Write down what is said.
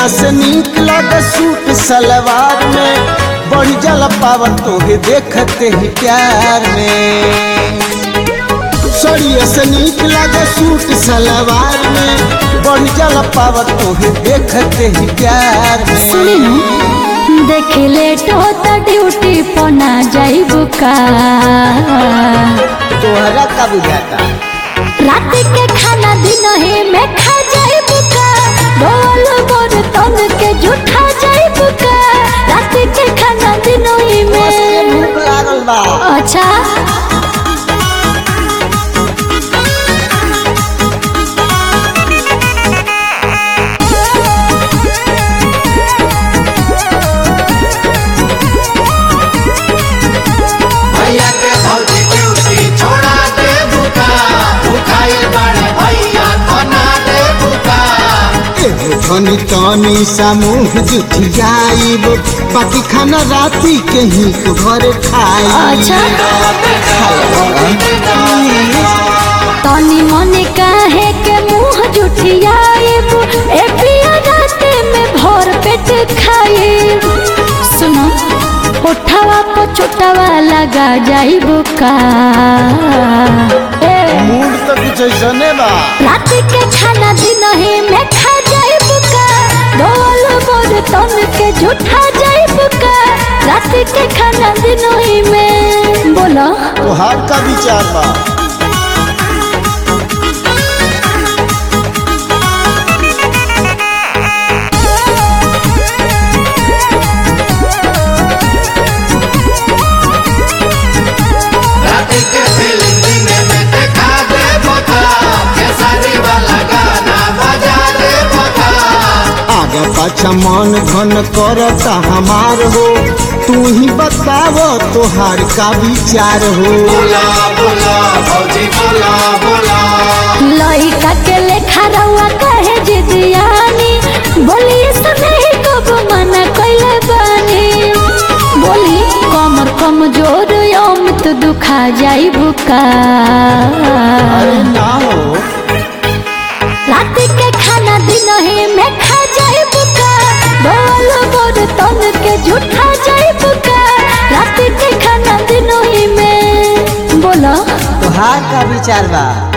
सड़िया से नीक लगे सूट सलवार में बढ़ जल पावर तोहे देखते ही प्यार में सड़िया से नीक लगे सूट सलवार में बढ़ जल पावर तोहे देखते ही प्यार में सुनी नु देख लेट होता ड्यूटी पना जाइबू का तोहरा का बुझाता रात के खाना दिन ही में खा जाइबू का बोल बोल तन के झूठा जाइबू का रात के खाना दिन ही बस के में भूख लागल बा अच्छा भैया के भौजी ड्यूटी छोड़ा दे बुका भुखाइल बाड़े भैया बना दे बुका एगो धनी तनी समूह जुठियाइब बाकी खाना राती के ही घर खाई अच्छा तनी मने काहे के मुंह जुठियाइब ए पिया रात में भर पेट खाइब सुनो उठावा को छोटावा लगा जाइब का ए मूड तो कुछ ऐसने बा रात के खाना दिन ही में खा जाइब का बोल बोल तन के झूठा जाइब का रात के खाना दिन ही में बोलो तोहार का विचार बा राती के फिल्म दिन में देखा दे बुका खेसारी वाला गाना बजा दे बुका आगे पाछा मन घन करता हमार हो तू ही बताव तोहार का विचार हो बोला बोला भौजी बोला बोला लइका के लेखा रउआ कहे जिदियानी बोली सुने कब मना कइले बानी बोली कमर कमजोर अमित दुखा जाई बुका अरे ना हो रात के खाना दिन ही में खा जाई बुका बोल बोल तन के झूठा जाई बुका रात के खाना दिन ही में बोलो तोहार का विचार बा